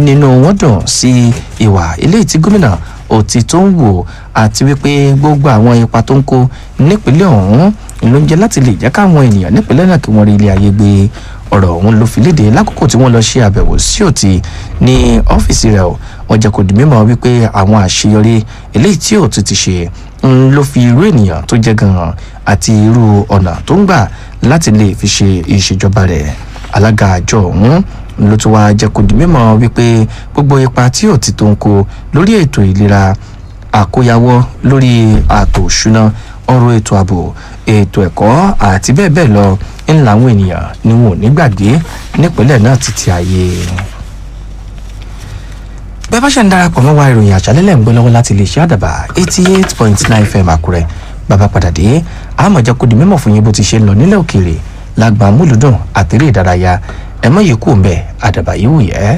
nínú wọn dùn sí ìwà eléyìí tí gómìnà òtí tó ń wò àti wípé gbogbo àwọn ipa tó ń kó nípínlẹ̀ ọ̀hún ló ń jẹ́ láti lè jẹ́ káwọn ènìyàn nípínlẹ̀ náà kí wọ́n rí ilé ayé gbé ọ̀rọ̀ ọ̀hún ló fi léde lákòókò tí wọ́n lọ ṣe àbẹ̀wò sí òtí ní ọ́fíìsì rẹ̀ o wọ́n jẹ́ kó di mímọ̀ wípé àwọn àṣeyọrí eléyìí tí òtí ti ṣe ń ló fi irú ènìyàn tó jẹ́ gan-an àti irú ọ̀nà tó ń gbà láti lè fi ṣe ìṣèjọba rẹ̀ alága àjọ ọ̀hún ló tún wáá jẹ́ kó di mímọ̀ wípé gbogbo ipa tí òtí tó ń kó lórí ètò ìlera àkóyawọ́ lórí ààtò òṣùná ọ̀rọ̀ ètò ààbò ètò ẹ̀kọ́ àti bẹ́ẹ̀ bẹ́ẹ̀ lọ ń làwọn ènìyàn ni wọn ò ní gbàgbé nípínlẹ̀ náà títí ayé bẹ́ẹ̀ bá ṣe ń darapọ̀ mọ́ wa ìròyìn àṣálẹ́lẹ̀ ń gbé lọ́wọ́ láti lè ṣe àdàbà eighty eight point nine fm àkúrẹ́ bàbá padà dé àmọ̀jẹ́ kó di mímọ̀ fún yín bó ti ṣe ń lọ nílẹ̀ òkèèrè lágbà múlùdùn àtẹ̀rẹ́ ìdárayá ẹ mọ̀ yìí kú ń bẹ̀ àdàbà yìí wù yẹ́.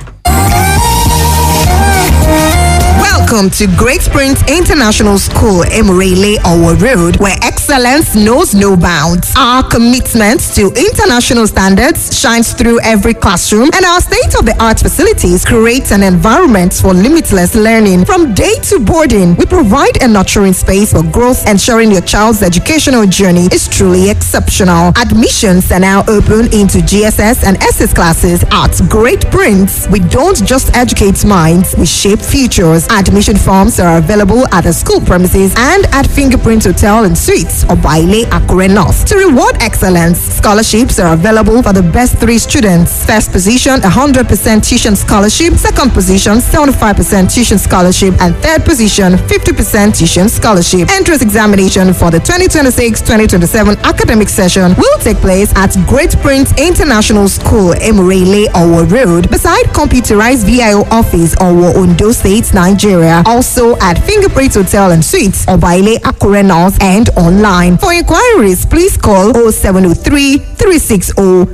Welcome to Great Springs International School, Emirele Owo Road, where excellence knows no bounds. Our commitment to international standards shines through every classroom, and our state of the art facilities create an environment for limitless learning. From day to boarding, we provide a nurturing space for growth, ensuring your child's educational journey is truly exceptional. Admissions are now open into GSS and SS classes at Great Prince. We don't just educate minds, we shape futures. Admission forms are available at the school premises and at Fingerprint Hotel and Suites or Baile Akure North. To reward excellence, scholarships are available for the best three students. First position, 100% tuition scholarship. Second position, 75% tuition scholarship. And third position, 50% tuition scholarship. Entrance examination for the 2026-2027 academic session will take place at Great Prince International School, Emirele, Owo Road, beside computerized VIO office, Owo, Ondo State, Nigeria. Also at Fingerprint Hotel and Suites, Obaile Akure North and online. For inquiries, please call 0703 360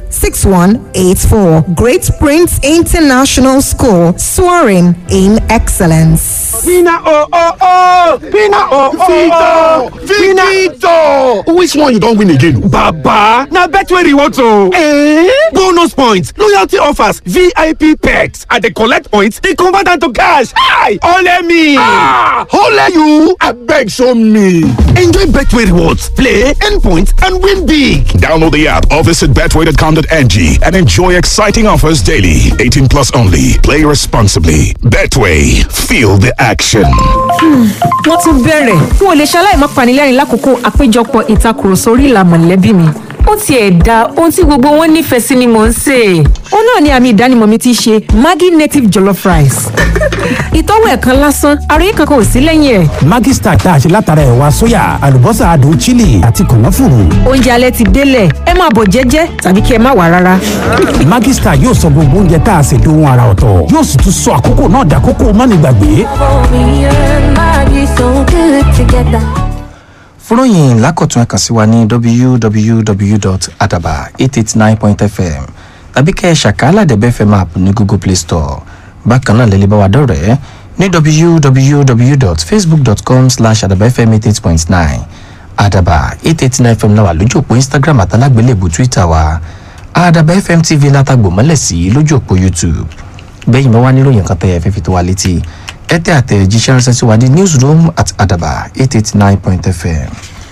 6184. Great Prince International School, soaring in excellence. Vina oh oh oh! Vina oh oh oh! Victor! Which one you don win again? Baba! Na Betway rewards o! Eh? Bonus points, loyalty offers, VIP perks. I dey collect points, dey convert am to cash. Hi! Ole me! Ah! Ole you! Abeg show me! Enjoy Betway rewards, play, earn points, and win big. Download the app or visit betway.com.ng and enjoy exciting offers daily. 18 plus only. Play responsibly. Betway. Feel the action. wọ́n tún bẹ̀rẹ̀ n ò lè ṣaláì má panilẹ́rìn lákòókò àpéjọpọ̀ ìtakùrọ̀sọ orí ìlà mọ̀lẹ́bí mi ó tiẹ̀ da ohun tí gbogbo wọn nífẹ̀ẹ́ sí ni mò ń sè é ó náà ni àmì ìdánimọ̀ mi ti ṣe maggi native jollof rice ìtọ́wò ẹ̀kan lásán àròyé kankan ò sí lẹ́yìn ẹ̀ Maggi Star tá a ṣe látara ẹ̀wà sóyà àlùbọ́sà adùn chili àti kànáfùrù. oúnjẹ alẹ́ ti délẹ̀ ẹ máa bọ̀ jẹ́jẹ́ tàbí kí ẹ má wà rárá Maggi Star yóò sọ gbogbo oúnjẹ tá a ṣe dohun ara ọ̀tọ̀ yóò sì tún sọ àkókò náà dàkókò mánigbàgbé. fúnròyìn lákọ̀tún ẹ̀kan sí wa ní www.adaba889.fm tàbí kẹ́ ẹ̀ ṣàkálà dẹ̀bẹ́ fm app ní google play store bákan náà lẹ́lẹ́ bá wa dọ̀rẹ́ ní www.facebook.com slash adabafm88.9 adaba 889 fm náà wà lójú òpó instagram àtàlágbélébù twitter wa adaba fm tv látàgbò mọ́lẹ̀ sí lójú òpó youtube bẹ́yìn mọ́ wá níròyìn kan tẹ́ ẹ fẹ́ fi tó wa létí ẹ tẹ́ àtẹ̀jíṣẹ́ ránṣẹ́ sí wa ní newsroom at adaba 889.fm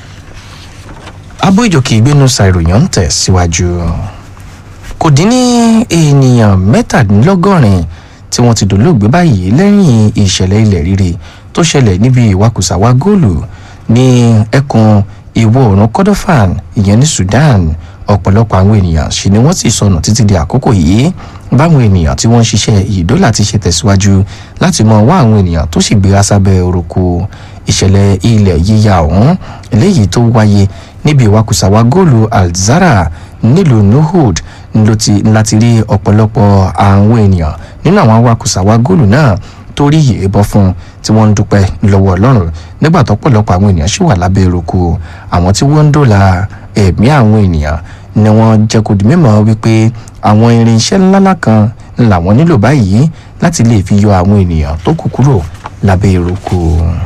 abó ìjòkè ìgbénu ṣàìròyìn ń tẹ̀ síwájú kò dín ní ènìyàn mẹ́tàdínlọ́gọ́rin tí wọ́n ti dolóògbé báyìí lẹ́yìn ìṣẹ̀lẹ̀ ilẹ̀ rírì tó ṣẹlẹ̀ níbi ìwakùsàwá góòlù ní ẹkùn ìwọ̀ oòrùn kordofan ìyẹn ní sudan ọ̀pọ̀lọpọ̀ àwọn ènìyàn sì ni wọ́n sì sọnù títí di àkókò yìí báwọn ènìyàn tí wọ́n ń ṣiṣẹ́ ìdólà ti ṣe tẹ̀síwájú láti mọ wá àwọn ènìyàn tó sì gbéra sábẹ́ orúkọ ìṣẹ̀lẹ̀ ilẹ̀ yíya ọ̀hún eléyìí tó wáyé níbi ìwakùsàwá góòlù alzara nílùú nuhud ló ti láti rí ọ̀pọ̀lọpọ̀ àwọn ènìyàn nínú àwọn awakùsàwá góòlù náà tó rí ìbọn fún tí wọ́n ń dúpẹ́ lọ́wọ́ ọlọ́run nígbà tó pọ̀lọpọ̀ àwọn ènìyàn sì wà lábẹ́ eruku àwọn tí wọ́n ń dòla ẹ̀mí àwọn ènìyàn ni wọ́n jẹ́ kó di mímọ́ wípé àwọn irinṣẹ́ ńláńlá kan làwọn nílò báyìí láti lè fi yọ àwọn ènìyàn tó kù kúrò lábẹ́ eruku.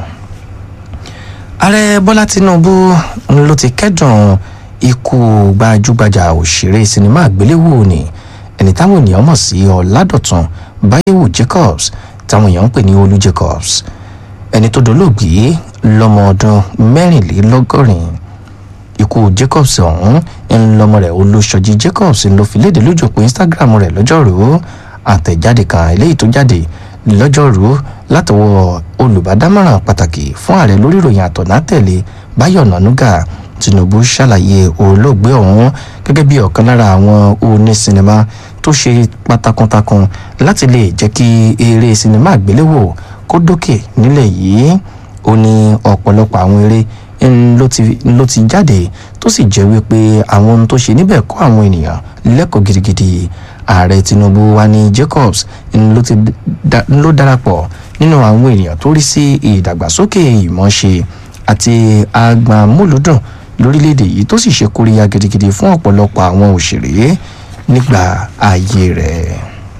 ààrẹ bọ́lá tinubu ló ti kẹ́dùn ikú gbajúgbajà òṣèré sinimá àgbéléwò ni ẹni táwọn ènìyàn mọ̀ sí ọ̀làdọ̀tun báyẹ̀wò jacobs táwọn èèyàn ń pè ní olú jacobs ẹni tó dolóògbé lọ́mọ ọdún mẹ́rìnlélọ́gọ́rin ikú jacobs ọ̀hún ń lọ́mọ rẹ̀ olóṣọjí jacobs ló fi léde lójú òpó instagram rẹ̀ lọ́jọ́rùú àtẹ̀jáde kan eléyìí tó jáde lọ́jọ́rùú látọwọ́ olùbádámọ̀ràn pàtàkì fún ààrẹ lórí ìròyìn àtọ̀nà tẹ̀lé báyọ̀ nànúgà tinubu ṣàlàyé olóògbé ọ̀hún gẹ́gẹ́ bí ọ̀kan lára àwọn oní sinimá tó ṣe pátákùntakùn láti lè jẹ́ kí eré sinimá àgbéléwò kó dókè nílẹ̀ yìí ó ní ọ̀pọ̀lọpọ̀ àwọn eré ń ló ti ló ti jáde tó sì jẹ́ wípé àwọn ohun tó ṣe níbẹ̀ kọ́ àwọn ènìyàn lẹ́kọ̀ọ́ gidigidi ààrẹ tinubu wa ní jacobs ń ló ti da- ń ló darapọ̀ nínú àwọn ènìyàn tó rí sí ìdàgbàsókè ìmọ̀ọ́ṣe àti agbamúlùdùn lórílẹ̀‐èdè yìí tó sì ṣe kóríyá gidigidi fún ọ̀pọ̀lọpọ̀ àwọn òṣèré nígbà ayé rẹ̀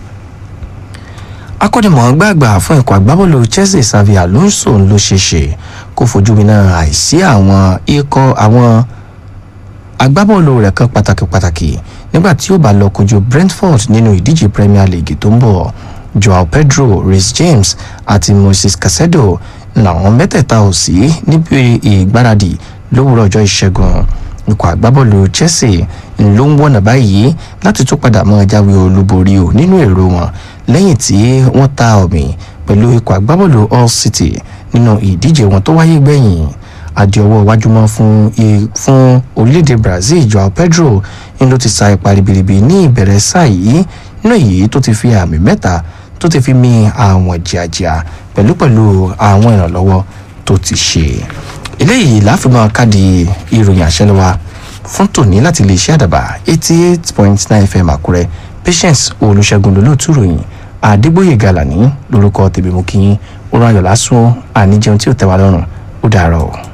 akọ́nimọ̀ọ́gbà àgbà fún ẹ̀kọ́ agbábọ́ọ̀lù chelsea xavi alonso ló ṣe ṣe kó fojú winá àìsí àwọn ikọ̀ àwọn agbábọ́ọ̀lù rẹ̀ kan pàtàkì pàtàkì nígbà tí ó bá lọ kojú brentford nínú ìdíje premier league tó ń bọ̀ joao pedro rhys james àti moses casedo làwọn mẹ́tẹ̀ẹ̀ta ò sí níbi ìgbáradì lówùrọ̀ ọjọ́ ìṣẹ́gun ikọ̀ agbábọ́ọ̀lù chelsea ló ń wọ̀nà báyìí láti tún padà mọ́ jáwé olúborí o nínú èrò wọn lẹ́yìn tí wọ́n ta ọ̀mì pẹ̀lú ikọ̀ agbábọ́ọ̀lù all city nínú ìdíje wọn tó wáyé gbẹ̀yìn adìọwọ́ iwájú mọ́ fún i- fún orílẹ̀-èdè brazil joao pedro ń ló ti sa ipa ribiribi ní ìbẹ̀rẹ̀ sáà yìí nínú èyí tó ti fi àmì mẹ́ta tó ti fi mi àwọn jìàjìà pẹ̀lú pẹ̀lú àwọn ìrànlọ́wọ́ tó ti ṣe eléyìí láfihàn káàdì ìròyìn àṣẹlẹwà fún tòní láti lè ṣe àdàbà eighty eight point nine fm àkúrẹ́ patience olùṣègùn lólótú ròyìn àdégbòye gàlàní lórúkọ tèmi mú kí yín ó rán ayọ̀ lásán àníjẹun tí ò tẹ́ wa lọ́rùn ó dàárọ̀ o.